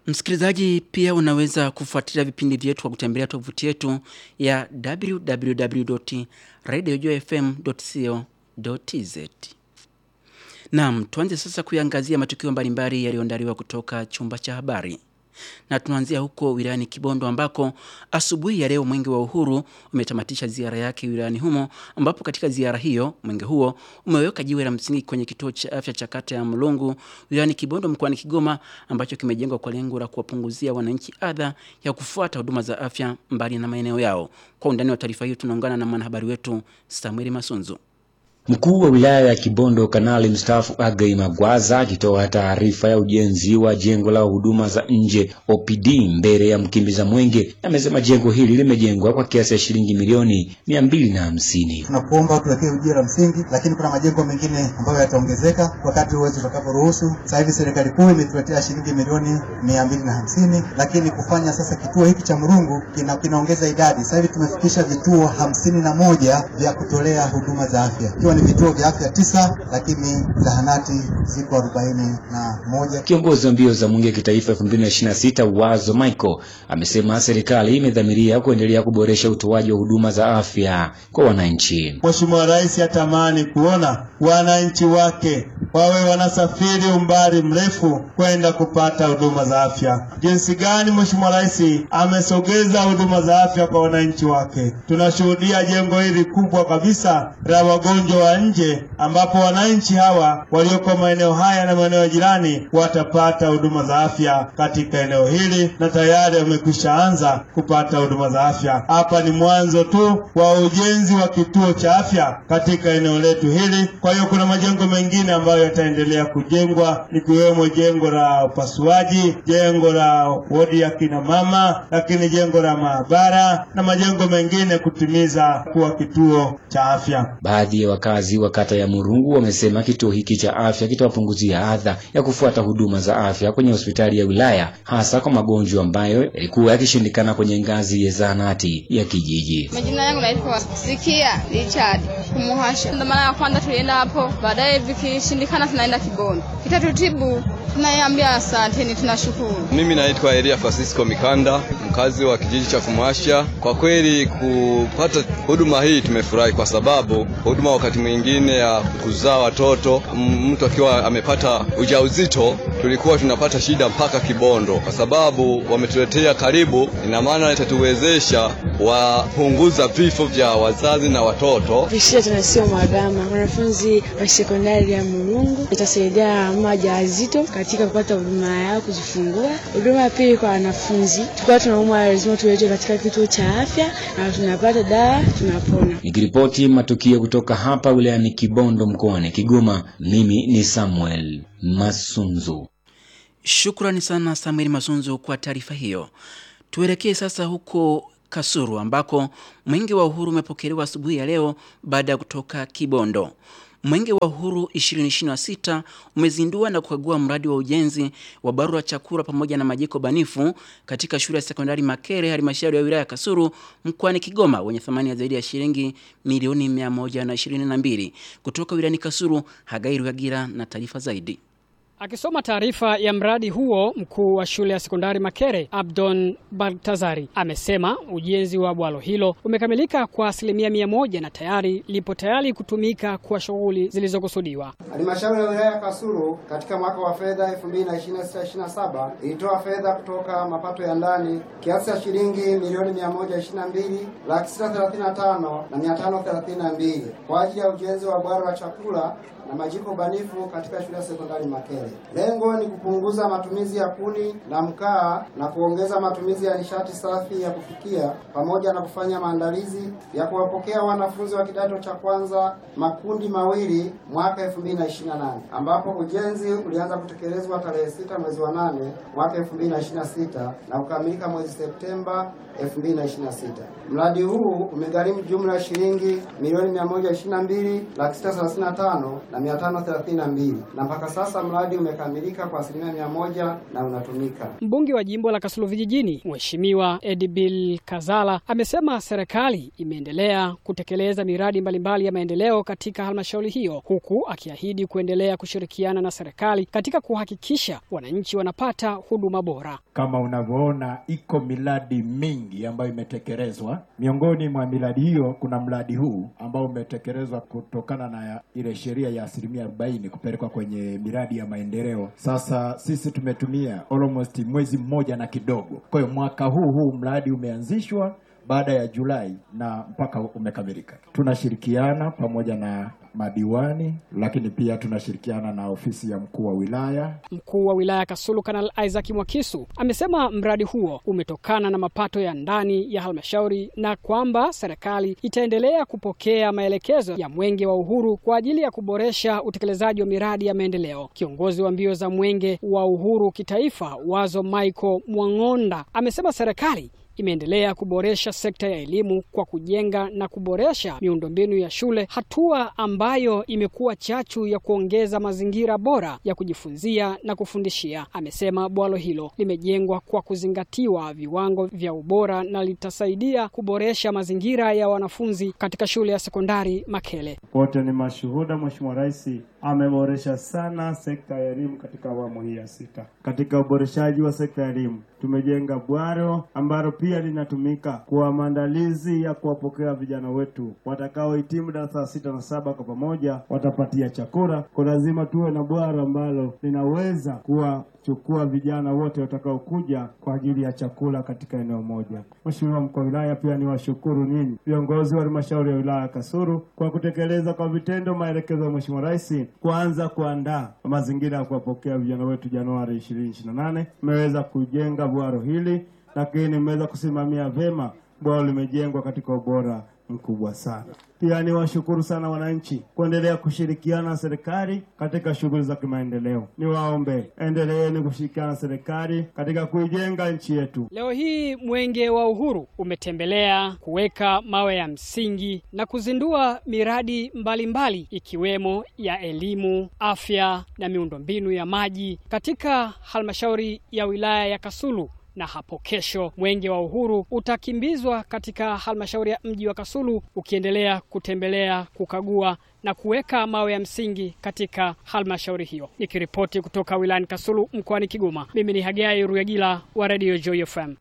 Msikilizaji, pia unaweza kufuatilia vipindi vyetu kwa kutembelea tovuti yetu ya www.radiojfm.co.tz. Naam, tuanze sasa kuiangazia matukio mbalimbali yaliyoandaliwa kutoka chumba cha habari na tunaanzia huko wilayani Kibondo ambako asubuhi ya leo Mwenge wa Uhuru umetamatisha ziara yake wilayani humo, ambapo katika ziara hiyo mwenge huo umeweka jiwe la msingi kwenye kituo cha afya cha kata ya Mlungu wilayani Kibondo mkoani Kigoma, ambacho kimejengwa kwa lengo la kuwapunguzia wananchi adha ya kufuata huduma za afya mbali na maeneo yao. Kwa undani wa taarifa hiyo tunaungana na mwanahabari wetu Samuel Masunzu. Mkuu wa wilaya ya Kibondo Kanali mstaafu Agai Magwaza akitoa taarifa ya ujenzi wa jengo la huduma za nje OPD mbele ya mkimbiza mwenge amesema jengo hili limejengwa kwa kiasi ya shilingi milioni mia mbili na hamsini. Tunakuomba tuwekee ujio la msingi, lakini kuna majengo mengine ambayo yataongezeka wakati uwezo utakaporuhusu. Sasa hivi serikali kuu imetuletea shilingi milioni mia mbili na hamsini, lakini kufanya sasa kituo hiki cha Murungu kina, kinaongeza idadi. Sasa hivi tumefikisha vituo hamsini na moja vya kutolea huduma za afya ni vituo vya afya tisa, lakini zahanati ziko arobaini na moja. Kiongozi wa mbio za mwenge kitaifa 2026 Wazo Michael amesema serikali imedhamiria kuendelea kuboresha utoaji wa huduma za afya kwa wananchi. Mheshimiwa Rais atamani kuona wananchi wake wawe wanasafiri umbali mrefu kwenda kupata huduma za afya. Jinsi gani Mheshimiwa Rais amesogeza huduma za afya kwa wananchi wake. Tunashuhudia jengo hili kubwa kabisa la wagonjwa wa nje ambapo wananchi hawa walioko maeneo haya na maeneo jirani watapata huduma za afya katika eneo hili, na tayari wamekwisha anza kupata huduma za afya. Hapa ni mwanzo tu wa ujenzi wa kituo cha afya katika eneo letu hili. Kwa hiyo kuna majengo mengine ambayo yataendelea kujengwa likiwemo jengo la upasuaji, jengo la wodi ya kina mama, lakini jengo la maabara na majengo mengine kutimiza kuwa kituo cha afya. Baadhi ya wakazi wa kata ya Murungu wamesema kituo hiki cha afya kitawapunguzia adha ya kufuata huduma za afya kwenye hospitali ya wilaya, hasa kwa magonjwa ambayo yalikuwa yakishindikana kwenye ngazi ya zahanati ya kijiji. Majina yangu naitwa Sikia Richard Kumuhasha. Ndio mara ya kwanza tulienda hapo, baadaye vikishindikana tunaenda Kibondo. Kitatutibu tunaiambia asanteni, tunashukuru. Mimi naitwa Elia Francisco Mikanda, mkazi wa kijiji cha Kumuhasha. Kwa kweli kupata huduma hii tumefurahi, kwa sababu huduma wakati mwingine ya kuzaa watoto, mtu akiwa amepata ujauzito, tulikuwa tunapata shida mpaka Kibondo. Kwa sababu wametuletea karibu, ina maana itatuwezesha wapunguza vifo vya wazazi na watoto. Vishia tunasio magama wanafunzi wa sekondari ya Murungu, itasaidia mama wajawazito katika kupata huduma yao kujifungua. Huduma ya pili kwa wanafunzi, tukiwa tunaumwa lazima tuletwe katika kituo cha afya na tunapata dawa, tunapona. Nikiripoti matukio kutoka hapa wilayani Kibondo mkoani Kigoma, mimi ni Samuel Masunzu. Shukrani sana Samuel Masunzu kwa taarifa hiyo. Tuelekee sasa huko Kasuru ambako mwenge wa uhuru umepokelewa asubuhi ya leo baada ya kutoka Kibondo. Mwenge wa Uhuru 2026 umezindua na kukagua mradi wa ujenzi wa barua chakula pamoja na majiko banifu katika shule ya sekondari Makere, halmashauri ya wilaya ya Kasulu mkoani Kigoma, wenye thamani ya zaidi ya shilingi milioni 122. Kutoka wilayani Kasulu, Hagai Ruhagira na taarifa zaidi. Akisoma taarifa ya mradi huo, mkuu wa shule ya sekondari Makere Abdon Baltazari amesema ujenzi wa bwalo hilo umekamilika kwa asilimia mia moja na tayari lipo tayari kutumika kwa shughuli zilizokusudiwa. Halmashauri ya wilaya ya Kasulu katika mwaka wa fedha 2026/27 ilitoa fedha kutoka mapato ya ndani kiasi cha shilingi milioni 122 laki sita thelathini na tano na mia tano thelathini na mbili kwa ajili ya ujenzi wa bwalo la chakula na majiko banifu katika shule ya sekondari Makere. Lengo ni kupunguza matumizi ya kuni na mkaa na kuongeza matumizi ya nishati safi ya kufikia pamoja na kufanya maandalizi ya kuwapokea wanafunzi wa kidato cha kwanza makundi mawili mwaka 2028 ambapo ujenzi ulianza kutekelezwa tarehe sita mwezi wa nane mwaka 2026 na kukamilika mwezi Septemba 2026. Mradi huu umegharimu jumla ya shilingi milioni 122 laki sita thelathini na tano na mia tano thelathini na mbili na mpaka sasa mradi umekamilika kwa asilimia mia moja na unatumika. Mbunge wa jimbo la Kasulu Vijijini, Mheshimiwa Edibil Kazala amesema serikali imeendelea kutekeleza miradi mbalimbali ya maendeleo katika halmashauri hiyo, huku akiahidi kuendelea kushirikiana na serikali katika kuhakikisha wananchi wanapata huduma bora. Kama unavyoona iko miradi mingi ambayo imetekelezwa. Miongoni mwa miradi hiyo kuna mradi huu ambao umetekelezwa kutokana na ile sheria ya asilimia arobaini kupelekwa kwenye miradi ya maendeleo. Sasa sisi tumetumia almost mwezi mmoja na kidogo. Kwa hiyo mwaka huu huu mradi umeanzishwa baada ya Julai na mpaka umekamilika. Tunashirikiana pamoja na madiwani, lakini pia tunashirikiana na ofisi ya mkuu wa wilaya. Mkuu wa wilaya Kasulu Kanal Isaac Mwakisu amesema mradi huo umetokana na mapato ya ndani ya halmashauri na kwamba serikali itaendelea kupokea maelekezo ya Mwenge wa Uhuru kwa ajili ya kuboresha utekelezaji wa miradi ya maendeleo. Kiongozi wa mbio za Mwenge wa Uhuru kitaifa Wazo Michael Mwang'onda amesema serikali imeendelea kuboresha sekta ya elimu kwa kujenga na kuboresha miundombinu ya shule, hatua ambayo imekuwa chachu ya kuongeza mazingira bora ya kujifunzia na kufundishia. Amesema bwalo hilo limejengwa kwa kuzingatiwa viwango vya ubora na litasaidia kuboresha mazingira ya wanafunzi katika shule ya sekondari Makele. Wote ni mashuhuda, Mheshimiwa Rais ameboresha sana sekta ya elimu katika awamu hii ya sita. Katika uboreshaji wa sekta ya elimu tumejenga bwaro ambalo pia linatumika kwa maandalizi ya kuwapokea vijana wetu watakaohitimu darasa la sita na saba kwa pamoja, watapatia chakula. Kwa lazima tuwe na bwaro ambalo linaweza kuwachukua vijana wote watakaokuja kwa ajili ya chakula katika eneo moja. Mheshimiwa mkuu wa wilaya, pia ni washukuru ninyi viongozi wa halmashauri ya wilaya ya Kasulu kwa kutekeleza kwa vitendo maelekezo ya Mheshimiwa Rais kuanza kuandaa mazingira ya kuwapokea vijana wetu Januari 2028. Mmeweza kujenga bwaro hili, lakini mmeweza kusimamia vema bwaro limejengwa katika ubora mkubwa sana. Pia ni washukuru sana wananchi kuendelea kushirikiana na serikali katika shughuli za kimaendeleo. Niwaombe endeleeni kushirikiana na serikali katika kuijenga nchi yetu. Leo hii Mwenge wa Uhuru umetembelea kuweka mawe ya msingi na kuzindua miradi mbalimbali mbali, ikiwemo ya elimu, afya na miundombinu ya maji katika halmashauri ya wilaya ya Kasulu na hapo kesho Mwenge wa Uhuru utakimbizwa katika halmashauri ya mji wa Kasulu ukiendelea kutembelea, kukagua na kuweka mawe ya msingi katika halmashauri hiyo. Nikiripoti kutoka wilayani Kasulu mkoani Kigoma, mimi ni Hagai Ruyagila wa Radio Joy FM.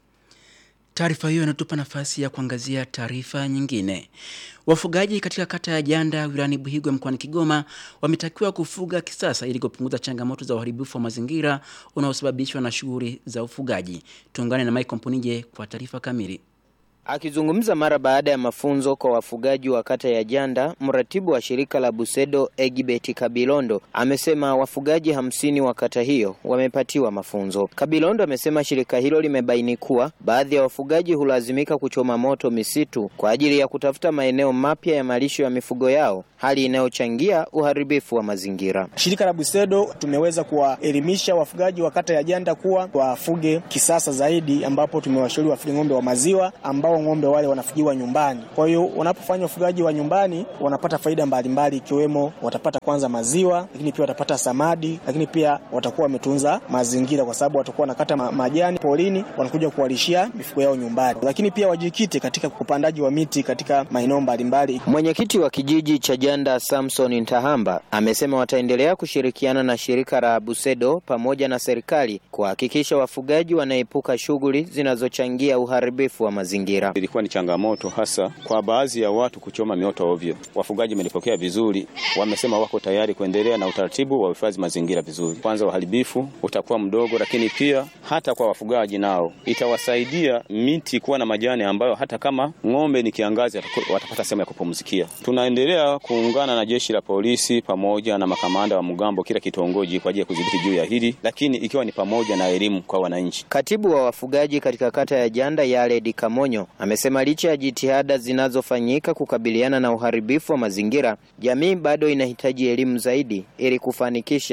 Taarifa hiyo inatupa nafasi ya kuangazia taarifa nyingine. Wafugaji katika kata ya Janda wilayani Buhigwe mkoani Kigoma wametakiwa kufuga kisasa ili kupunguza changamoto za uharibifu wa mazingira unaosababishwa na shughuli za ufugaji. Tuungane na Mike Mpunije kwa taarifa kamili. Akizungumza mara baada ya mafunzo kwa wafugaji wa kata ya Janda, mratibu wa shirika la Busedo Egibeti Kabilondo amesema wafugaji hamsini wa kata hiyo wamepatiwa mafunzo. Kabilondo amesema shirika hilo limebaini kuwa baadhi ya wafugaji hulazimika kuchoma moto misitu kwa ajili ya kutafuta maeneo mapya ya malisho ya mifugo yao, hali inayochangia uharibifu wa mazingira. Shirika la Busedo tumeweza kuwaelimisha wafugaji wa kata ya Janda kuwa wafuge kisasa zaidi, ambapo tumewashauri wafuge ng'ombe wa maziwa ambao ng'ombe wale wanafugiwa nyumbani. Kwa hiyo wanapofanya ufugaji wa nyumbani wanapata faida mbalimbali, ikiwemo watapata kwanza maziwa, lakini pia watapata samadi, lakini pia watakuwa wametunza mazingira, kwa sababu watakuwa wanakata ma majani polini, wanakuja kuwalishia mifugo yao nyumbani. Lakini pia wajikite katika upandaji wa miti katika maeneo mbalimbali. Mwenyekiti wa kijiji cha Janda Samson Ntahamba amesema wataendelea kushirikiana na shirika la Busedo pamoja na serikali kuhakikisha wafugaji wanaepuka shughuli zinazochangia uharibifu wa mazingira. Ilikuwa ni changamoto hasa kwa baadhi ya watu kuchoma mioto ovyo. Wafugaji wamelipokea vizuri, wamesema wako tayari kuendelea na utaratibu wa uhifadhi mazingira vizuri. Kwanza uharibifu utakuwa mdogo, lakini pia hata kwa wafugaji nao itawasaidia miti kuwa na majani ambayo hata kama ng'ombe ni kiangazi watapata sehemu ya kupumzikia. Tunaendelea kuungana na jeshi la polisi pamoja na makamanda wa mgambo kila kitongoji kwa ajili ya kudhibiti juu ya hili, lakini ikiwa ni pamoja na elimu kwa wananchi. Katibu wa wafugaji katika kata ya Janda Yaledi Kamonyo amesema licha ya jitihada zinazofanyika kukabiliana na uharibifu wa mazingira, jamii bado inahitaji elimu zaidi ili kufanikisha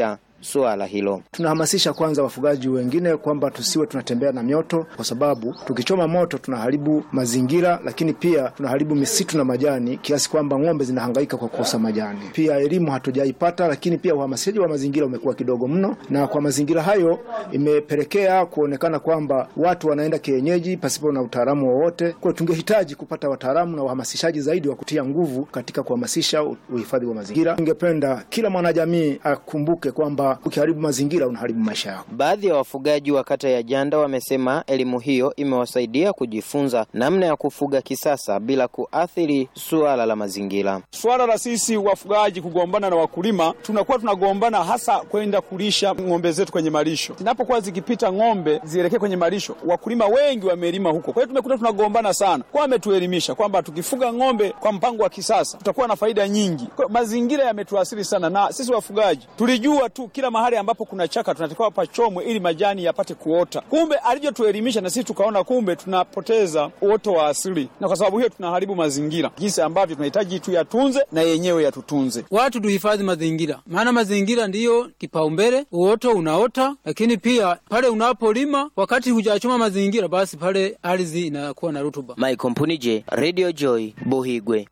suala hilo. Tunahamasisha kwanza wafugaji wengine kwamba tusiwe tunatembea na mioto, kwa sababu tukichoma moto tunaharibu mazingira, lakini pia tunaharibu misitu na majani, kiasi kwamba ng'ombe zinahangaika kwa kukosa majani. Pia elimu hatujaipata, lakini pia uhamasishaji wa mazingira umekuwa kidogo mno, na kwa mazingira hayo imepelekea kuonekana kwamba watu wanaenda kienyeji pasipo na utaalamu wowote. Kwa hiyo tungehitaji kupata wataalamu na wahamasishaji zaidi wa kutia nguvu katika kuhamasisha uhifadhi wa mazingira. Ningependa kila mwanajamii akumbuke kwamba ukiharibu mazingira unaharibu maisha yako. Baadhi ya wafugaji wa kata ya Janda wamesema elimu hiyo imewasaidia kujifunza namna ya kufuga kisasa bila kuathiri suala la mazingira. Swala la sisi wafugaji kugombana na wakulima, tunakuwa tunagombana hasa kwenda kulisha ng'ombe zetu kwenye malisho. Zinapokuwa zikipita ng'ombe zielekee kwenye malisho, wakulima wengi wamelima huko, kwa hiyo tumekuta tunagombana sana. Kwa ametuelimisha kwamba tukifuga ng'ombe kwa mpango wa kisasa tutakuwa na faida nyingi. Kwa mazingira yametuathiri sana, na sisi wafugaji tulijua tu kila mahali ambapo kuna chaka tunatakiwa pachomwe ili majani yapate kuota. Kumbe alichotuelimisha na sisi tukaona kumbe tunapoteza uoto wa asili, na kwa sababu hiyo tunaharibu mazingira, jinsi ambavyo tunahitaji tuyatunze na yenyewe yatutunze. Watu tuhifadhi mazingira, maana mazingira ndiyo kipaumbele. Uoto unaota, lakini pia pale unapolima, wakati hujachoma mazingira, basi pale ardhi inakuwa na rutuba. Mike Mpunije, Radio Joy, Buhigwe.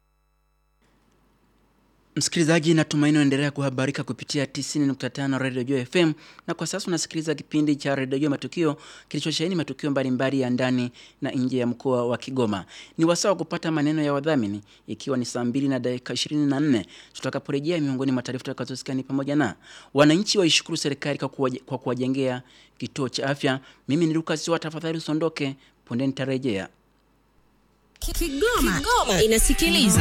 Msikilizaji, natumaini unaendelea kuhabarika kupitia 90.5 Radio Joy FM, na kwa sasa unasikiliza kipindi cha Radio Joy Matukio kilichosheheni matukio mbalimbali ya ndani na nje ya mkoa wa Kigoma. Ni wasaa wa kupata maneno ya wadhamini, ikiwa ni saa 2 na dakika 24 tutakaporejea. Miongoni mwa taarifa tutakazosikia ni pamoja na wananchi waishukuru serikali kwa kuwajengea kituo cha afya. Mimi ni Lucas wa, tafadhali usondoke, punde nitarejea. Kigoma, Kigoma inasikiliza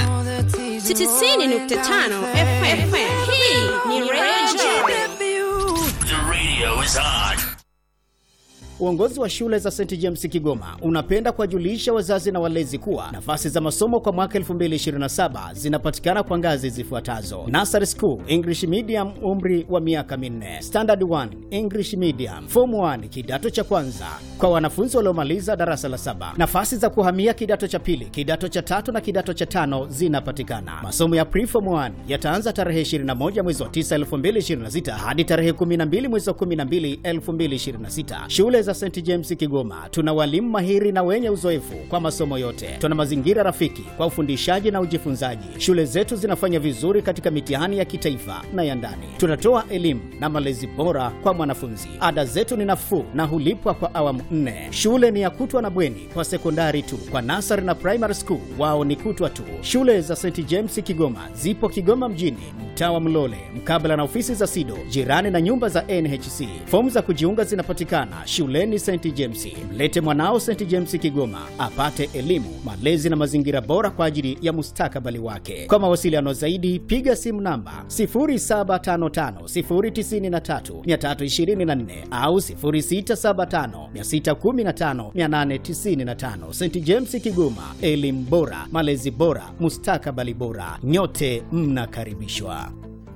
90.5 FM. Hii ni Radio The radio is on. Uongozi wa shule za St James Kigoma unapenda kuwajulisha wazazi na walezi kuwa nafasi za masomo kwa mwaka 2027 zinapatikana kwa ngazi zifuatazo: Nursery School English Medium, umri wa miaka minne; Standard 1 English Medium; Form 1 kidato cha kwanza kwa wanafunzi waliomaliza darasa la saba. Nafasi za kuhamia kidato cha pili, kidato cha tatu na kidato cha tano zinapatikana. Masomo ya Pre-Form 1 yataanza tarehe 21 mwezi wa 9 2026 hadi tarehe 12 mwezi wa 12 2026. Shule za St James Kigoma tuna walimu mahiri na wenye uzoefu kwa masomo yote. Tuna mazingira rafiki kwa ufundishaji na ujifunzaji. Shule zetu zinafanya vizuri katika mitihani ya kitaifa na ya ndani. Tunatoa elimu na malezi bora kwa mwanafunzi. Ada zetu ni nafuu na hulipwa kwa awamu nne. Shule ni ya kutwa na bweni kwa sekondari tu. Kwa nasari na primary school wao ni kutwa tu. Shule za St James Kigoma zipo Kigoma mjini, mtaa wa Mlole, mkabala na ofisi za SIDO, jirani na nyumba za NHC. Fomu za kujiunga zinapatikana shuleni St James. Mlete mwanao St James Kigoma apate elimu, malezi na mazingira bora kwa ajili ya mustakabali wake. Kwa mawasiliano zaidi, piga simu namba 0755093324 au 0675615895. St James Kigoma, elimu bora, malezi bora, mustakabali bora. Nyote mnakaribishwa.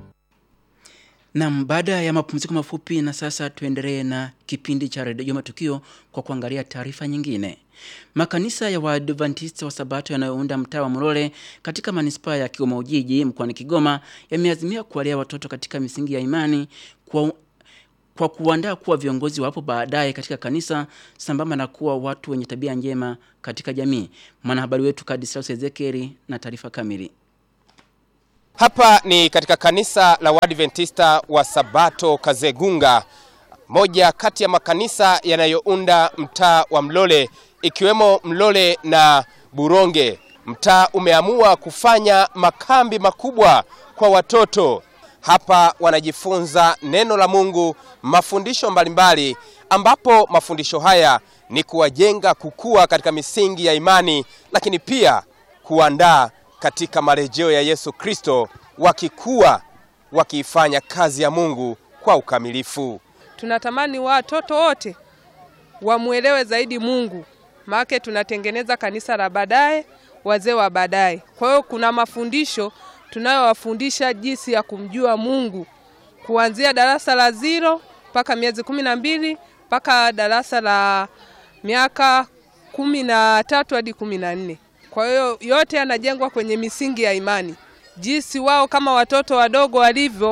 Nam, baada ya mapumziko mafupi, na sasa tuendelee na kipindi cha redio Matukio kwa kuangalia taarifa nyingine. Makanisa ya Waadventista wa Sabato yanayounda mtaa wa Mlole katika manispaa ya Kigoma Ujiji mkoani Kigoma yameazimia kuwalea watoto katika misingi ya imani kwa, kwa kuandaa kuwa viongozi wapo baadaye katika kanisa sambamba na kuwa watu wenye tabia njema katika jamii. Mwanahabari wetu Kadislaus Ezekieli na taarifa kamili. Hapa ni katika kanisa la Waadventista wa Sabato Kazegunga, moja kati ya makanisa yanayounda mtaa wa Mlole ikiwemo Mlole na Buronge. Mtaa umeamua kufanya makambi makubwa kwa watoto. Hapa wanajifunza neno la Mungu, mafundisho mbalimbali, ambapo mafundisho haya ni kuwajenga kukua katika misingi ya imani, lakini pia kuandaa katika marejeo ya Yesu Kristo, wakikuwa wakiifanya kazi ya Mungu kwa ukamilifu. Tunatamani watoto wote wamwelewe zaidi Mungu, maana tunatengeneza kanisa la baadaye, wazee wa baadaye. Kwa hiyo kuna mafundisho tunayowafundisha jinsi ya kumjua Mungu kuanzia darasa la zero mpaka miezi kumi na mbili mpaka darasa la miaka kumi na tatu hadi kumi na nne. Kwa hiyo yote yanajengwa kwenye misingi ya imani, jinsi wao kama watoto wadogo walivyo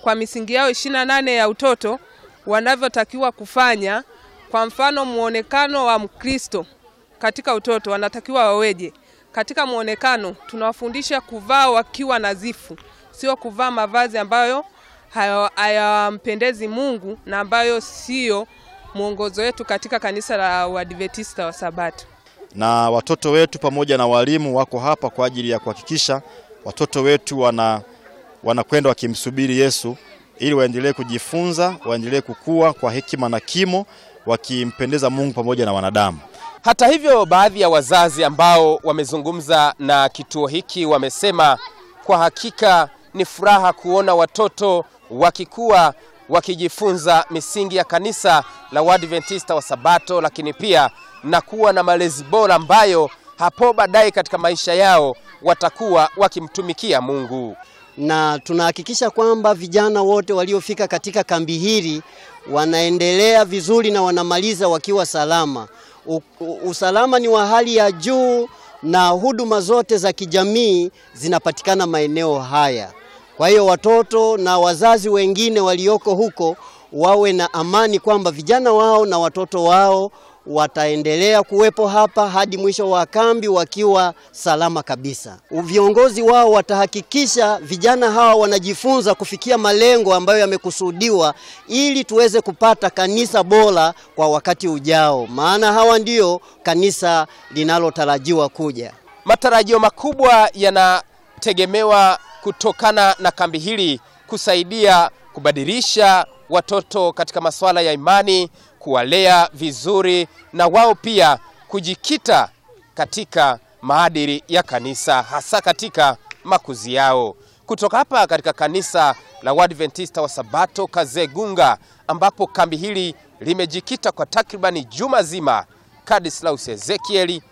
kwa misingi yao ishirini na nane ya utoto wanavyotakiwa kufanya. Kwa mfano, muonekano wa Mkristo katika utoto wanatakiwa waweje? Katika muonekano tunawafundisha kuvaa wakiwa nadhifu, sio kuvaa mavazi ambayo haya- hayampendezi Mungu na ambayo sio mwongozo wetu katika kanisa la Uadventista wa Sabato. na watoto wetu pamoja na walimu wako hapa kwa ajili ya kuhakikisha watoto wetu wana wanakwenda wakimsubiri Yesu ili waendelee kujifunza, waendelee kukua kwa hekima na kimo, wakimpendeza Mungu pamoja na wanadamu. Hata hivyo, baadhi ya wazazi ambao wamezungumza na kituo hiki wamesema kwa hakika ni furaha kuona watoto wakikua wakijifunza misingi ya kanisa la Waadventista wa Sabato, lakini pia na kuwa na malezi bora ambayo hapo baadaye katika maisha yao watakuwa wakimtumikia Mungu. na tunahakikisha kwamba vijana wote waliofika katika kambi hili wanaendelea vizuri na wanamaliza wakiwa salama. U, u, usalama ni wa hali ya juu na huduma zote za kijamii zinapatikana maeneo haya. Kwa hiyo watoto na wazazi wengine walioko huko wawe na amani kwamba vijana wao na watoto wao wataendelea kuwepo hapa hadi mwisho wa kambi wakiwa salama kabisa. Viongozi wao watahakikisha vijana hawa wanajifunza kufikia malengo ambayo yamekusudiwa ili tuweze kupata kanisa bora kwa wakati ujao, maana hawa ndio kanisa linalotarajiwa kuja. Matarajio makubwa yanategemewa kutokana na kambi hili kusaidia kubadilisha watoto katika masuala ya imani, kuwalea vizuri na wao pia kujikita katika maadili ya kanisa hasa katika makuzi yao. Kutoka hapa katika kanisa la Waadventista wa Sabato Kazegunga, ambapo kambi hili limejikita kwa takribani juma zima, Kadislaus Ezekieli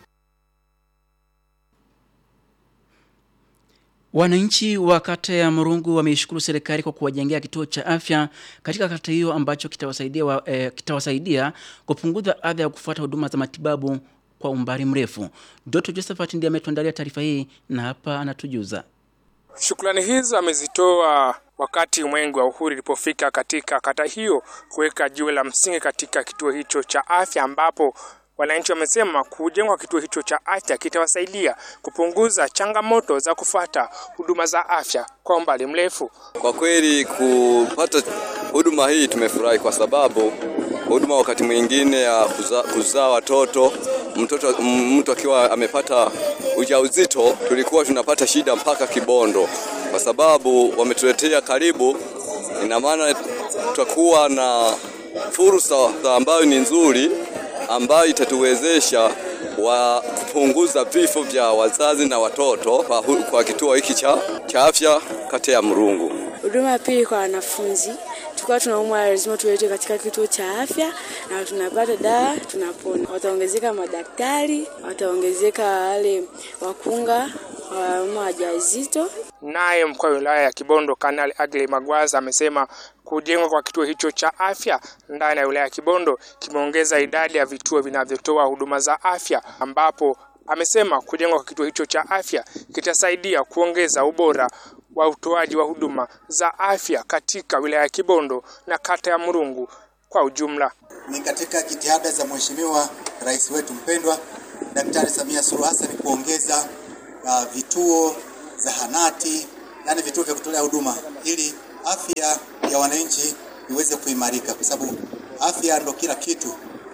Wananchi wa kata ya Murungu wameishukuru serikali kwa kuwajengea kituo cha afya katika kata hiyo ambacho kitawasaidia, wa, eh, kitawasaidia kupunguza adha ya kufuata huduma za matibabu kwa umbali mrefu. Dr. Josephat ndiye ametuandalia taarifa hii na hapa anatujuza. Shukrani hizo amezitoa wakati Mwenge wa Uhuru ilipofika katika kata hiyo kuweka jiwe la msingi katika kituo hicho cha afya ambapo wananchi wamesema kujengwa kituo hicho cha afya kitawasaidia kupunguza changamoto za kufuata huduma za afya kwa umbali mrefu. Kwa kweli kupata huduma hii tumefurahi kwa sababu huduma wakati mwingine ya kuzaa kuza watoto mtoto m- mtu akiwa amepata ujauzito tulikuwa tunapata shida mpaka Kibondo, kwa sababu wametuletea karibu. Ina maana tutakuwa na fursa ambayo ni nzuri ambayo itatuwezesha wa kupunguza vifo vya wazazi na watoto kwa, hu- kwa kituo hiki cha, cha afya kata ya Murungu. Huduma ya pili kwa wanafunzi, tukiwa tunaumwa lazima tuletwe katika kituo cha afya na tunapata dawa, tunapona. Wataongezeka madaktari, wataongezeka wale wakunga wa mama wajawazito. Naye mkuu wa wilaya ya Kibondo Kanali Agley Magwaza amesema kujengwa kwa kituo hicho cha afya ndani ya wilaya ya Kibondo kimeongeza idadi ya vituo vinavyotoa huduma za afya, ambapo amesema kujengwa kwa kituo hicho cha afya kitasaidia kuongeza ubora wa utoaji wa huduma za afya katika wilaya ya Kibondo na kata ya Murungu kwa ujumla. ni katika jitihada za Mheshimiwa Rais wetu mpendwa Daktari Samia Suluhu Hassan kuongeza uh, vituo zahanati, yani vituo vya kutolea huduma ili afya ya wananchi iweze kuimarika, kwa sababu afya ndo kila kitu.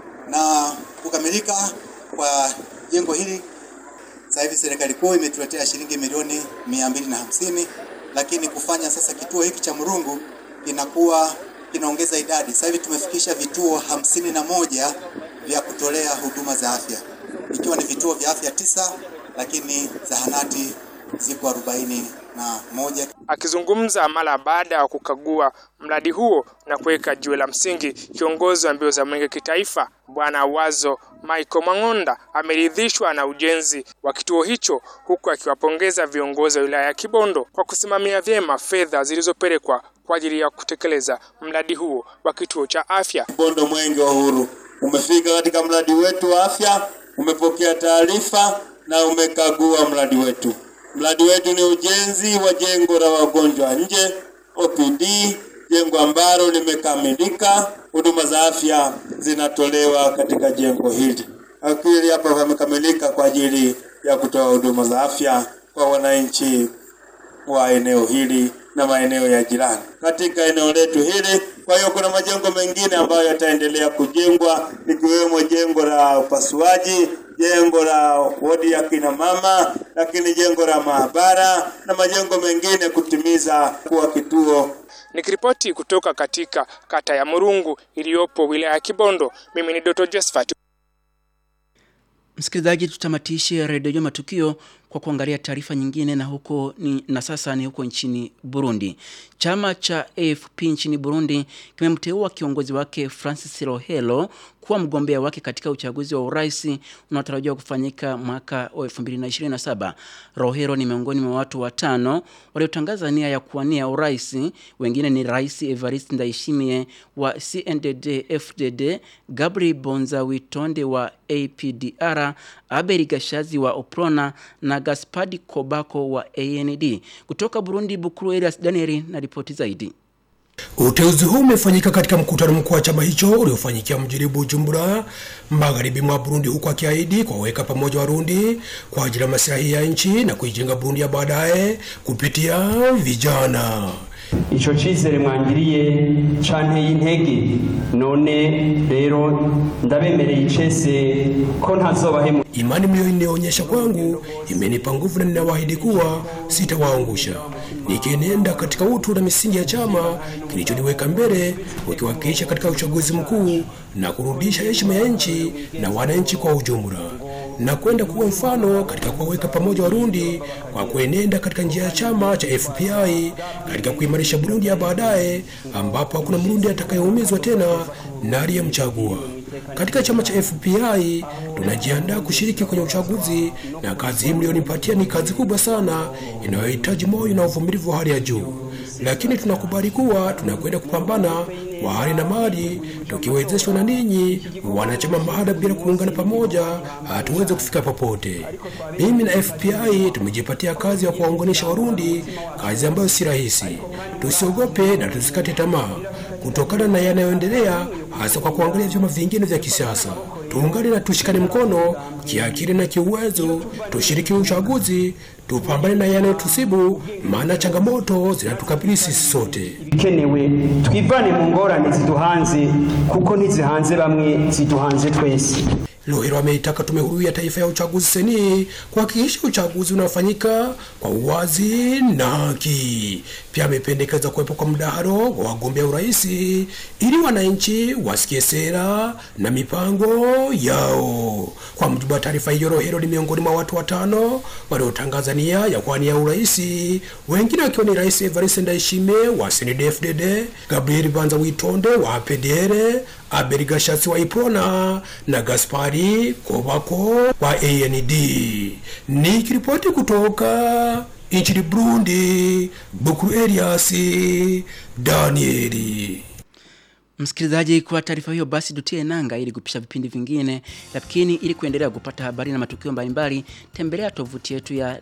Na kukamilika kwa jengo hili, sasa hivi serikali kuu imetuletea shilingi milioni mia mbili na hamsini, lakini kufanya sasa kituo hiki cha Murungu kinakuwa kinaongeza idadi. Sasa hivi tumefikisha vituo hamsini na moja vya kutolea huduma za afya, ikiwa ni vituo vya afya tisa, lakini zahanati ziko arobaini na moja. Akizungumza mara baada ya kukagua mradi huo na kuweka jiwe la msingi, kiongozi wa mbio za mwenge kitaifa Bwana Wazo Michael Mang'onda ameridhishwa na ujenzi wa kituo hicho, huku akiwapongeza viongozi wa wilaya ya Kibondo kwa kusimamia vyema fedha zilizopelekwa kwa ajili ya kutekeleza mradi huo wa kituo cha afya. Kibondo Mwenge wa Uhuru umefika katika mradi wetu wa afya, umepokea taarifa na umekagua mradi wetu. Mradi wetu ni ujenzi wa jengo la wagonjwa nje OPD jengo ambalo limekamilika. Huduma za afya zinatolewa katika jengo hili. Akili hapa pamekamilika kwa ajili ya kutoa huduma za afya kwa wananchi wa eneo hili na maeneo ya jirani katika eneo letu hili. Kwa hiyo kuna majengo mengine ambayo yataendelea kujengwa ikiwemo jengo la upasuaji, jengo la wodi ya kina mama, lakini jengo la maabara na majengo mengine kutimiza kuwa kituo Nikiripoti kutoka katika kata ya Murungu iliyopo wilaya ya Kibondo, mimi ni Dr. Josephat. Msikilizaji, tutamatishe redio Jua Matukio kwa kuangalia taarifa nyingine, na huko ni, na sasa ni huko nchini Burundi. Chama cha AFP nchini Burundi kimemteua kiongozi wake Francis Rohelo kuwa mgombea wake katika uchaguzi wa urais unaotarajiwa kufanyika mwaka wa 2027. Rohero ni miongoni mwa watu watano waliotangaza nia ya kuwania urais. Wengine ni Rais Evariste Ndayishimiye wa CNDD FDD, Gabriel Bonza Witonde wa APDR, Abel Gashazi wa Oprona na Gaspadi Kobako wa AND. Kutoka Burundi, Bukuru Elias Danieli na ripoti zaidi. Uteuzi huu umefanyika katika mkutano mkuu wa chama hicho uliofanyikia mjini Bujumbura, magharibi mwa Burundi, huku akiahidi kuwaweka pamoja Warundi kwa ajili ya maslahi ya nchi na kuijenga Burundi ya baadaye kupitia vijana. ico cizere mwangiriye canteye intege none rero ndabemereye icese ko ntazobahemu Imani mliyoionyesha kwangu imenipa nguvu na ninawaahidi kuwa sitawaangusha, nikienenda katika utu na misingi ya chama kilichoniweka mbele, ukiwakilisha katika uchaguzi mkuu na kurudisha heshima ya nchi na wananchi kwa ujumla na kwenda kuwa mfano katika kuwaweka pamoja Warundi kwa kuenenda katika njia ya chama cha FPI katika kuimarisha Burundi ya baadaye, ambapo hakuna Mrundi atakayeumizwa tena na aliyemchagua. Katika chama cha FPI tunajiandaa kushiriki kwenye uchaguzi, na kazi hii mlionipatia ni kazi kubwa sana inayohitaji moyo na uvumilivu wa hali ya juu, lakini tunakubali kuwa tunakwenda kupambana kwa hali na mali, tukiwezeshwa na ninyi wanachama mahada. Bila kuungana pamoja, hatuwezi kufika popote. Mimi na FPI tumejipatia kazi ya kuwaunganisha Warundi, kazi ambayo si rahisi. Tusiogope na tusikate tamaa kutokana na yanayoendelea, hasa kwa kuangalia vyama vingine vya kisiasa. Tuungane na tushikane mkono kiakili na kiuwezo, tushiriki uchaguzi, tupambane na yanayotusibu, maana changamoto zinatukabili sisi sote. bikenewe twivane mu ngorane ziduhanze kuko ntizihanze bamwe ziduhanze twese Lohero ameitaka tume huru ya taifa ya uchaguzi seni kuhakikisha uchaguzi unafanyika kwa uwazi na haki. Pia amependekeza kuwepo kwa mdahalo wa wagombea urais ili wananchi wasikie sera na mipango yao. Kwa mujibu wa taarifa hiyo, Lohero ni miongoni mwa watu watano waliotangaza nia ya kuwania urais, wengine wakiwa ni Rais Evariste Ndayishimiye wa CNDD-FDD, Gabriel Banza Witonde wa PDR, Abel Gashatsi wa Iprona na Gaspari Kobako wa AND. Nikiripoti kutoka nchini Burundi, Bukuru Elias Danieli. Msikilizaji, kwa taarifa hiyo basi tutie nanga ili kupisha vipindi vingine, lakini ili kuendelea kupata habari na matukio mbalimbali, tembelea tovuti yetu ya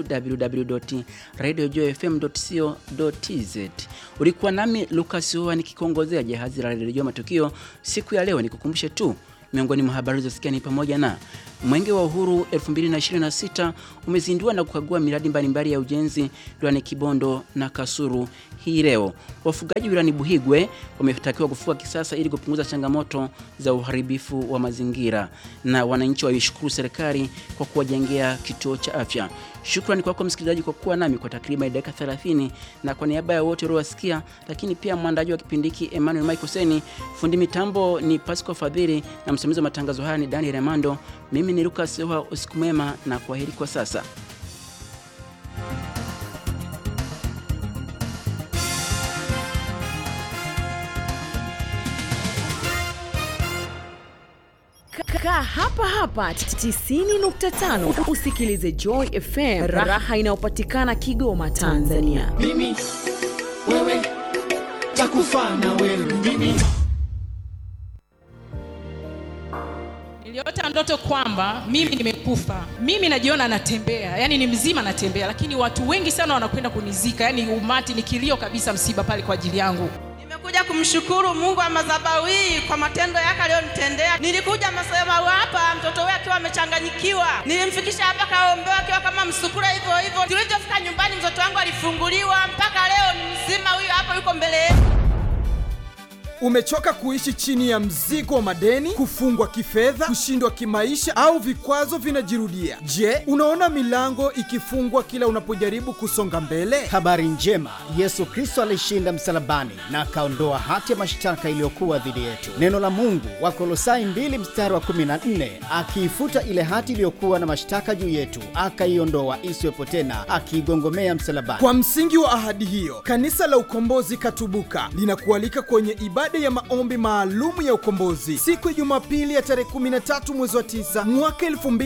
www.radiojofm.co.tz. Ulikuwa nami Lucas Hoa nikikongozea jahazi la redio matukio siku ya leo. Nikukumbushe tu miongoni mwa habari zilizosikia ni pamoja na Mwenge wa Uhuru 2026 umezindua na kukagua miradi mbalimbali ya ujenzi wilayani Kibondo na Kasuru hii leo. Wafugaji wilayani Buhigwe wametakiwa kufuga kisasa ili kupunguza changamoto za uharibifu wa mazingira, na wananchi waishukuru serikali kwa kuwajengea kituo cha afya. Shukrani kwako msikilizaji kwa kuwa nami kwa takriban dakika 30, na kwa niaba ya wote uliowasikia, lakini pia mwandaji wa kipindi hiki Emmanuel Michael Seni, fundi mitambo ni Pasco Fadhili na msimamizi wa matangazo haya ni Daniel Amando. Mimi ni Lucas Hoa, usiku mwema na kwaheri kwa sasa. Kaa hapa hapa 90.5 usikilize Joy FM, raha inayopatikana Kigoma, Tanzania. Mimi wewe takufa na wewe mimi Niliota ndoto kwamba mimi nimekufa, mimi najiona natembea, yani ni mzima natembea, lakini watu wengi sana wanakwenda kunizika, yani umati ni kilio kabisa, msiba pale kwa ajili yangu. Kuja kumshukuru Mungu wa madhabahu hii kwa matendo yake aliyonitendea. Nilikuja madhabahu hapa mtoto wake akiwa amechanganyikiwa, nilimfikisha hapa kaombewa akiwa kama msukura hivyo hivyo. Tulivyofika nyumbani, mtoto wangu alifunguliwa, mpaka leo ni mzima, huyu hapa yuko mbele yetu. Umechoka kuishi chini ya mzigo wa madeni, kufungwa kifedha, kushindwa kimaisha au vikwazo vinajirudia? Je, unaona milango ikifungwa kila unapojaribu kusonga mbele? Habari njema, Yesu Kristo alishinda msalabani na akaondoa hati ya mashtaka iliyokuwa dhidi yetu. Neno la Mungu Wakolosai 2 mstari wa 14, akiifuta ile hati iliyokuwa na mashtaka juu yetu, akaiondoa isiwepo tena, akiigongomea msalabani. Kwa msingi wa ahadi hiyo, kanisa la Ukombozi Katubuka linakualika kwenye ibada ya maombi maalumu ya ukombozi siku ya Jumapili ya tarehe 13 mwezi wa 9 mwaka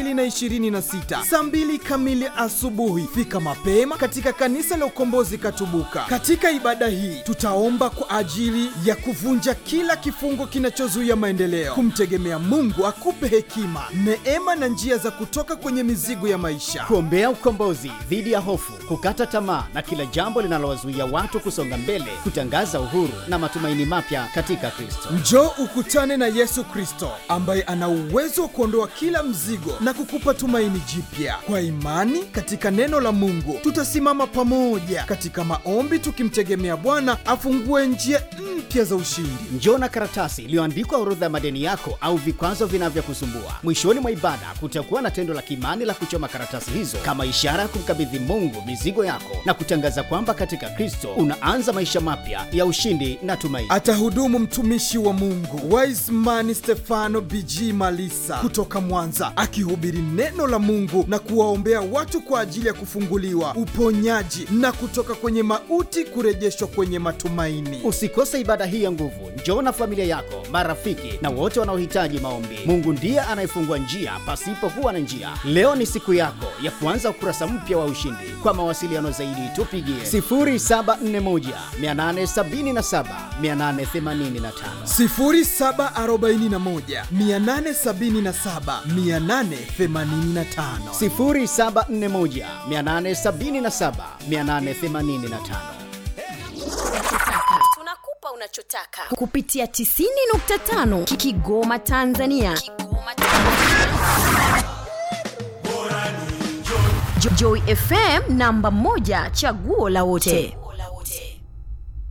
2026 saa 2 kamili asubuhi. Fika mapema katika kanisa la Ukombozi Katubuka. Katika ibada hii tutaomba kwa ajili ya kuvunja kila kifungo kinachozuia maendeleo, kumtegemea Mungu akupe hekima, neema na njia za kutoka kwenye mizigo ya maisha, kuombea ukombozi dhidi ya hofu, kukata tamaa na kila jambo linalowazuia watu kusonga mbele, kutangaza uhuru na matumaini mapya katika Kristo. Njoo ukutane na Yesu Kristo ambaye ana uwezo wa kuondoa kila mzigo na kukupa tumaini jipya. Kwa imani katika neno la Mungu, tutasimama pamoja katika maombi tukimtegemea Bwana afungue njia mpya za ushindi. Njoo na karatasi iliyoandikwa orodha ya madeni yako au vikwazo vinavyokusumbua. Mwishoni mwa ibada kutakuwa na tendo la kimani la kuchoma karatasi hizo kama ishara ya kumkabidhi Mungu mizigo yako na kutangaza kwamba katika Kristo unaanza maisha mapya ya ushindi na tumaini. Atahudumu mtumishi wa Mungu Wiseman Stefano BG Malisa kutoka Mwanza, akihubiri neno la Mungu na kuwaombea watu kwa ajili ya kufunguliwa, uponyaji na kutoka kwenye mauti kurejeshwa kwenye matumaini. Usikose ibada hii ya nguvu. Njoo na familia yako, marafiki na wote wanaohitaji maombi. Mungu ndiye anayefungua njia pasipokuwa na njia. Leo ni siku yako ya kuanza ukurasa mpya wa ushindi. Kwa mawasiliano zaidi, tupigie 0741 877 885. 0741 877 885 0741 877 885. Tunakupa unachotaka kupitia 90.5 Kigoma Tanzania. Jo- Joy FM namba moja chaguo la wote.